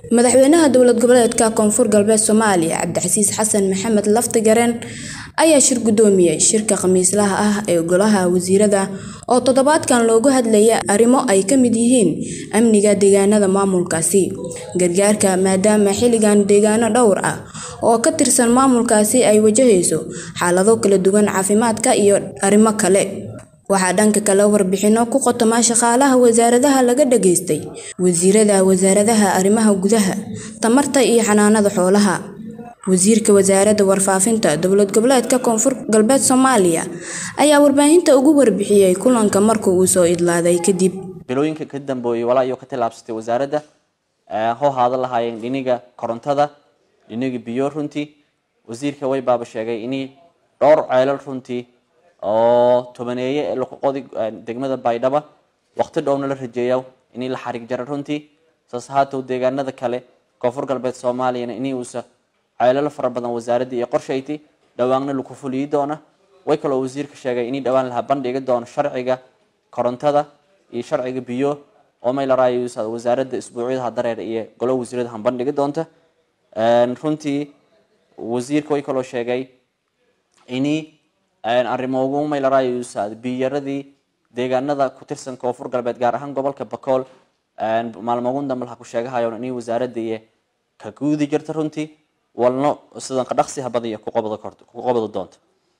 madaxweynaha dowlad goboleedka koonfur galbeed soomaaliya cabdicasiis xasan maxamed laftigareen ayaa shir gudoomiyey shirka khamiislaha ah ee golaha wasiirada oo toddobaadkan loogu hadlaya arrimo ay ka mid yihiin amniga deegaanada maamulkaasi gargaarka maadaama xilligan deegaano dhowr ah oo ka tirsan maamulkaasi ay wajahayso xaalado kala duwan caafimaadka iyo arrimo kale waxaa dhanka kale warbixino ku qotoma shaqaalaha wasaaradaha laga dhageystay wasiirada wasaaradaha arrimaha gudaha tamarta iyo xanaanada xoolaha wasiirka wasaaradda warfaafinta dowlad goboleedka koonfur galbeed soomaaliya ayaa warbaahinta ugu warbixiyey kulanka marka uu soo idlaaday kadib bilooyinka ka dambeeyey walaa iyo ka tillaabsatay wasaaradda hoo haada lahaayeen dhiniga korontada dhiniga biyo runtii wasiirka way baaba sheegay inay dhowr ceelal runtii oo tobaneeye ee luqoqodi degmada baydhaba waqti dhowna la rajeeya inay la xariig jara runtii saas haatow deegaanada kale koonfur galbeed soomaaliyana inay uusa ceelalo fara badan wasaaradda iyo qorshayti dhawaanna laku fuliyi doona way kaloo wasiirka sheegay inay dhawaan laha bandhigi doono sharciga korontada iyo sharciga biyo oo may la raayo wasaaradda isbuucyadaha dareer iyo golo wasiirada han bandhigi doonta runtii wasiirka way kaloo sheegay inay arrimo may la raayo biyaradii deegaanada ku tirsan koonfur galbeed gaar ahaan gobolka bakool maalmogun dambe laha ku sheegahayo inay wasaaradda iyo ka guudi jirta runtii walno sidan qadhaqsiha badiya ku qabado doonta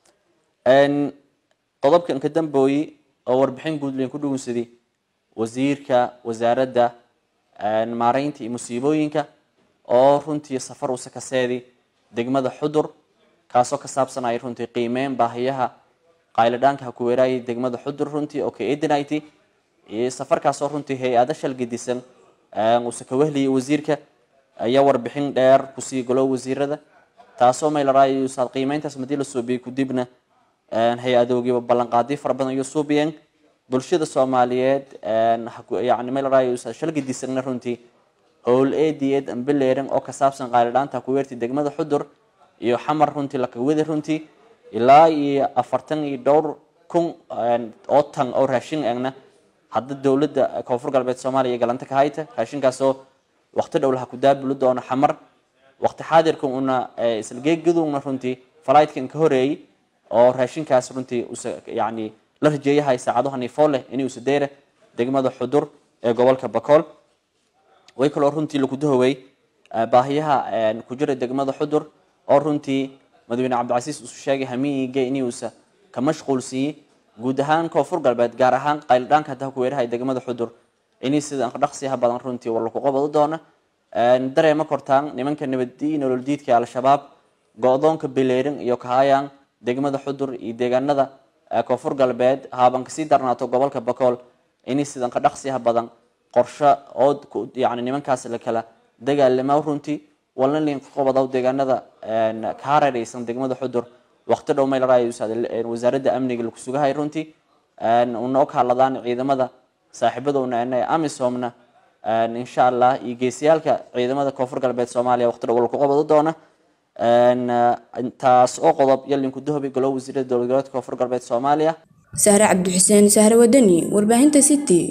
qodobkan ka dambooyi oo warbixin guudlen ku dhugunsaday wasiirka wasaaradda maareynta iyo musiibooyinka oo runtii safar usa kaseedi degmada xudur kaasoo ka saabsanaya runtii qiimeyn baahiyaha qaylidhaanka ha ku weeraayay degmada xudur runtii oo ka eedinayty safarkaasoo runtii hay-ada shalgadisan uuse ka wehliyay wasiirka ayaa warbixin dheer kusii golo wasiirada taasoo may la raayo saad qiimeyntaas madii la suubiyey kudibna hay-adoogiiba ballanqaadiyo fara badan iyo suubiyeen bulshada soomaaliyeed yani may la raayo shalgadisanna runtii howl eediyeed ambeleeran oo ka saabsan qaylidhaanta ku weertay degmada xudur iyo xamar runtii lakawada runtii ilaa iyo afartan iyo dhowr kun oo tan oo raashin eegna hadda dowladda koonfur galbeed soomaaliya galanta ka hayta raashinkaasoo waqti dhow laha ku daabuli doono xamar waqti xaadirka una islageegaduna runtii flightkan ka horeeyey oo raashinkaas runtii yani la rajeeyahay saacado haniifoo leh inay usadeera degmada xudur ee gobolka bakool way kaloo runtii lagu dahowey baahiyaha ku jira degmada xudur oo runtii madaxweyne cabdicasiis usu sheegay hamiige inuusa ka mashquulsiiyey guud ahaan koonfur galbeed gaar ahaan qaylidhaanka hadda ku weerahay degmada xudur inay sida dhaqsiha badan runtii war laku qabado doona dareema kortaan nimanka nabadi nolol diidka al-shabaab go-doonka beleerin iyo kahayaan degmada xudur iyo deegaanada koonfur galbeed haaban kasii darnaato gobolka bakool inay sidan ka dhaqsiha badan qorsho oo yani nimankaas la kala dagaalama runtii walna lin qabado deegaanada ka hareereysan degmada xudur waqti dhow may la raayo wasaaradda amniga laku sugahay runtii una og hadladaan ciidamada saaxiibadowna ena amisomna insha allah iyo geesiyaalka ciidamada koonfur galbeed soomaaliya waqti dhow laku qabado doona taas oo qodob yalinku dahobi golo wasiirada dowlad goboleedka koonfur galbeed soomaaliya sahre cabdixuseen sahre wadani warbaahinta city